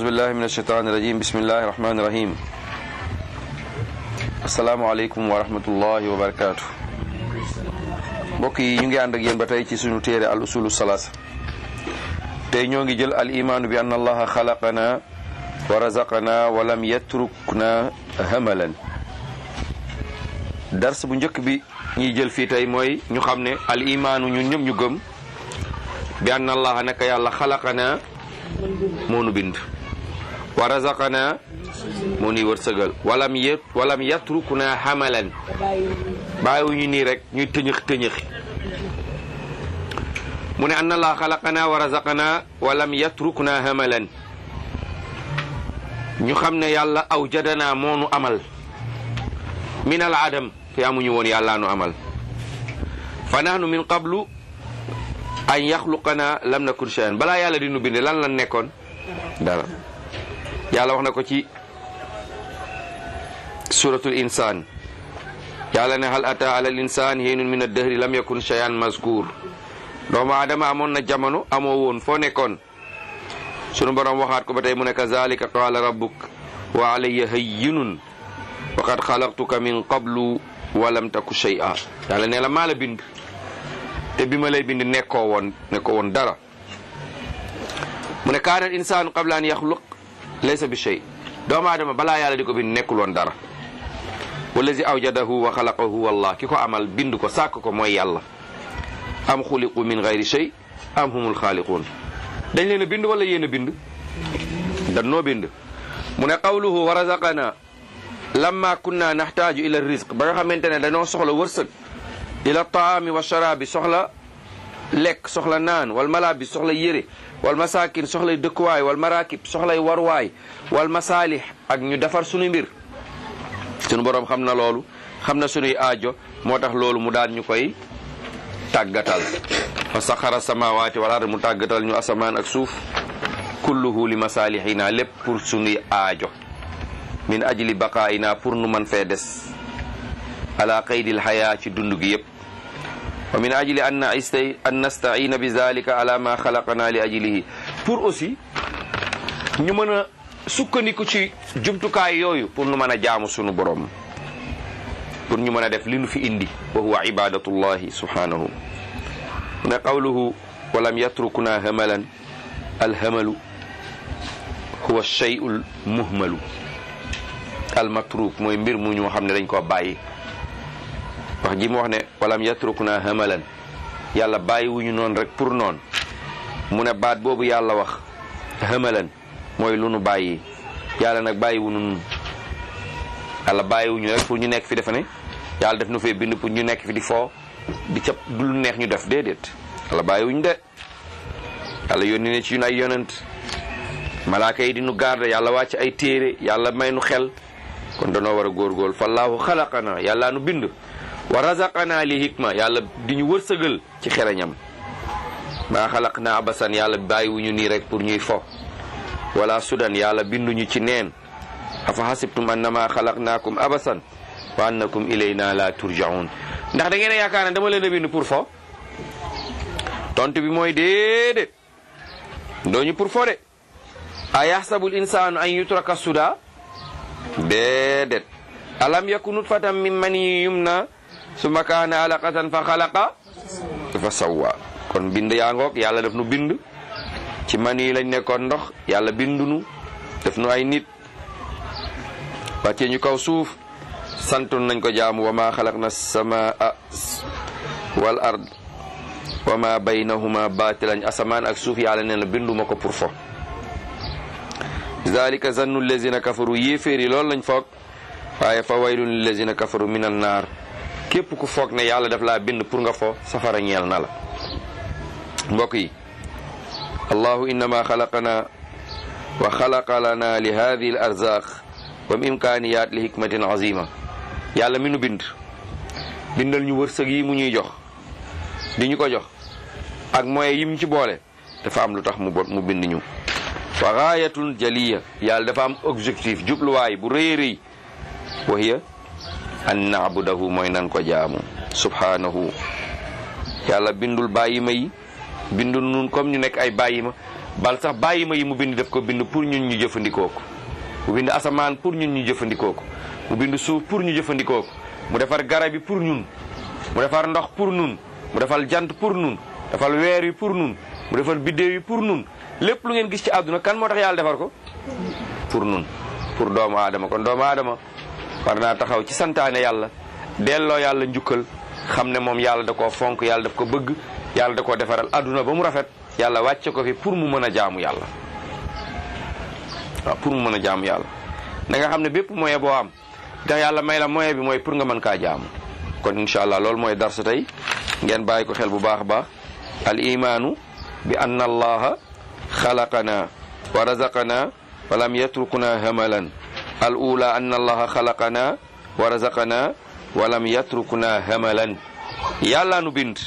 billahi min ashaitan irajim bismillahi rahmani rahim asalaamualeykum wa rahmatullahi wa barakatuh mbokk yi ñu ngi ànd ak yéen ba tey ci suñu téere al usulu salaasa tey ñoo ngi jël al imaanu bi anna allaha xalaqana wa razaqana wa lam yatrukna hamalan dars bu njëkk bi ñuy jël fii tey mooy ñu xam ne al imaanu ñun ñëpp ñu gëm bi anna allaha naka yàlla xalaqana moo nu bind wa razaqana moo nuy wërsëgal walam yet walam yatrukna hamalan bàyyiwuñu nii rek ñuy tëñëx tëñëxi mu ne anna allaha xalaqana wa razaqana walam yatrukna hamalan ñu xam ne yàlla aw jadana moo nu amal min al adam te amuñu woon yàlla nu amal fa nahnu min qablu an yaxluqana lam nakun shay'an balaa yàlla di nu bind lan lan nekkoon dara yàlla wax na ko ci suratul insaan yàlla ne hal ata ala al insaan hiinun min ad-dahri lam yakun shay'an mazkur doomu aadama amoon na jamono amoo woon foo nekkoon sunu borom waxaat ko ba tey mu ne kazalika qaala rabbuk wa alayya hayyinun wa qad xalaqtuka min qablu wa lam taku shay'a yàlla ne la maa la bind te bi ma lay bind nekkoo woon nekkoo woon dara mu ne kaana al insaanu qabla an yaxluq laysa bi shay doomu aadama balaa yàlla di ko bind nekkul woon dara wallazi awjadahu wa xalaqahu wallah ki ko amal bind ko sàkk ko mooy yàlla am xuliqu min gayri shay am humul xaaliquun dañ leen a bind wala yéen a bind dan noo bind mu ne qawluhu wa razaqana lamma kunna naxtaaju ila rizq ba nga xamante ne dañoo soxla wërsëg ila taami wa sharabi soxla lekk soxla naan wal malabis soxla yére wal masakin soxlay dëkkuwaay wal marakib soxlay warwaay wal masalih ak ñu defar sunu mbir sunu boroom xam na loolu xam na sunuy aajo moo tax loolu mu daan ñu koy tàggatal fa saxara samawaati wal ard mu tàggatal ñu asamaan ak suuf kulluhu li masalihina lépp pour sunuy aajo min ajli baqaayina pour nu man fee des ala qaydil xayaa ci dund gi yëpp wa min ajli an naistay an nastaina bi zalika ala ma xalaqana li ajlihi pour aussi ñu mën a sukkandiku ci jumtukaay yooyu pour nu mën a jaamu sunu borom pour ñu mën a def li nu fi indi wa huwa ibadatullahi subhanahu mu ne qawluhu walam yatrukuna hamalan alhamalu huwa shay'ul muhmalu almatruk mooy mbir mu ñu xam ne dañ koo bàyyi wax ji mu wax ne walam yatrukna hamalan yàlla bàyyi wuñu noonu rek pour noonu mu ne baat boobu yàlla wax hamalan mooy lu nu bàyyi yàlla nag bàyyi wuñu nun yàlla bàyyi wuñu rek pour ñu nekk fi defe ne yàlla def nu fee bind pour ñu nekk fi di foo di cap du lu neex ñu def déedéet yàlla bàyyi wuñu de yàlla yónni ne ci ñun ay yonent malaaka yi di nu garde yàlla wàcc ay téere yàlla may nu xel kon danoo war a góorgóorlu fallaahu xalaqana yàlla nu bind wa razaqana li hikma yàlla di ñu wërsëgal ci xereñam maa xalaq na abasan yàlla bàyyiwuñu nii rek pour ñuy fo wala sudan yàlla binduñu ci neen afa hasibtum annama xalaqnaakum abasan wa annakum ilayna la turjaun ndax da ngeen a yaakaar ne dama leen a bind pour fo tontu bi mooy déedéet dooñu pour fo de a yaxsabul insaanu an yutraka suda déedéet alam yaku nutfatan min mani yumna summa kaana alaqatan fa xalaqa fa sawwa kon bind yaa ngoog yàlla def nu bind ci mani yi lañ nekkoon ndox yàlla bindunu def nu ay nit wàccee ñu kaw suuf santoon nañ ko jaamu wa ma xalaqna samaa wal ard wa ma baynahuma batilan asamaan ak suuf yàlla nee na binduma ko pour fo zalika zannu lezina kafaru yéeféer yi loolu lañ foog waaye fa waylun lillazina kafaru min an naar képp ku foog ne yàlla daf laa bind pour nga fo safara ñeel na la mbokk yi allahu innama xalaqana wa xalaqa lana li hadihi al arzaq wa imkaniyat li hikmatin azima yàlla mi nu bind bindal ñu wërsëg yi mu ñuy jox di ñu ko jox ak moyens yi mu ci boole dafa am lu tax mu mu bind ñu wa gaayatun jaliya yàlla dafa am objectif jubluwaay bu rëy rëy wa hiya an naabudahu mooy nan ko jaamu subhanahu yàlla bindul bàyyi ma yi bindul nun comme ñu nekk ay bàyyi ma bal sax bàyyi ma yi mu bind def ko bind pour ñun ñu jëfandikoo ko mu bind asamaan pour ñun ñu jëfandikoo ko mu bind suuf pour ñu jëfandikoo ko mu defar garab yi pour ñun mu defar ndox pour ñun mu defal jant pour ñun defal weer yi pour ñun mu defal biddéew yi pour ñun lépp lu ngeen gis ci àdduna kan moo tax yàlla defar ko pour ñun pour doomu aadama kon doomu aadama war naa taxaw ci santaane yàlla delloo yàlla njukkal xam ne moom yàlla da koo fonk yàlla daf ko bëgg yàlla da koo defaral àdduna ba mu rafet yàlla wàcce ko fi pour mu mën a jaamu yàlla waaw pour mu mën a jaamu yàlla da nga xam ne bépp moyen boo am tax yàlla may la moyen bi mooy pour nga mën kaa jaamu kon incha allah loolu mooy darsa tey ngeen bàyyi ko xel bu baax a baax al imaanu bi anna allaha xalaqana wa razaqana wa lam yatrukuna hamalan al ula anna allaha xalaqana wa razaqana wa lam yatrukuna hamalan yàlla nu bind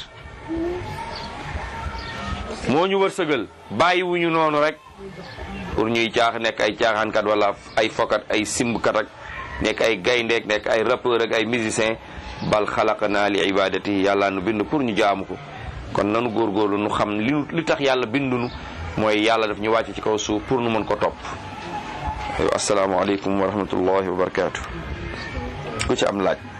moo ñu wërsëgal bàyyiwuñu noonu rek pour ñuy caax nekk ay caaxaankat wala ay fokat ay simbkat ak nekk ay gayndeek nekk ay rappeur ak ay musicien bal xalaqana li ibadati yàlla nu bind pour ñu jaamu ko kon nanu góorgóorlu nu xam li li tax yàlla bindunu mooy yàlla daf ñu wàcc ci kaw suuf pour nu mën ko topp asalaamaaleykum wa rahmatullahi wa barakaatu ku ci am laaj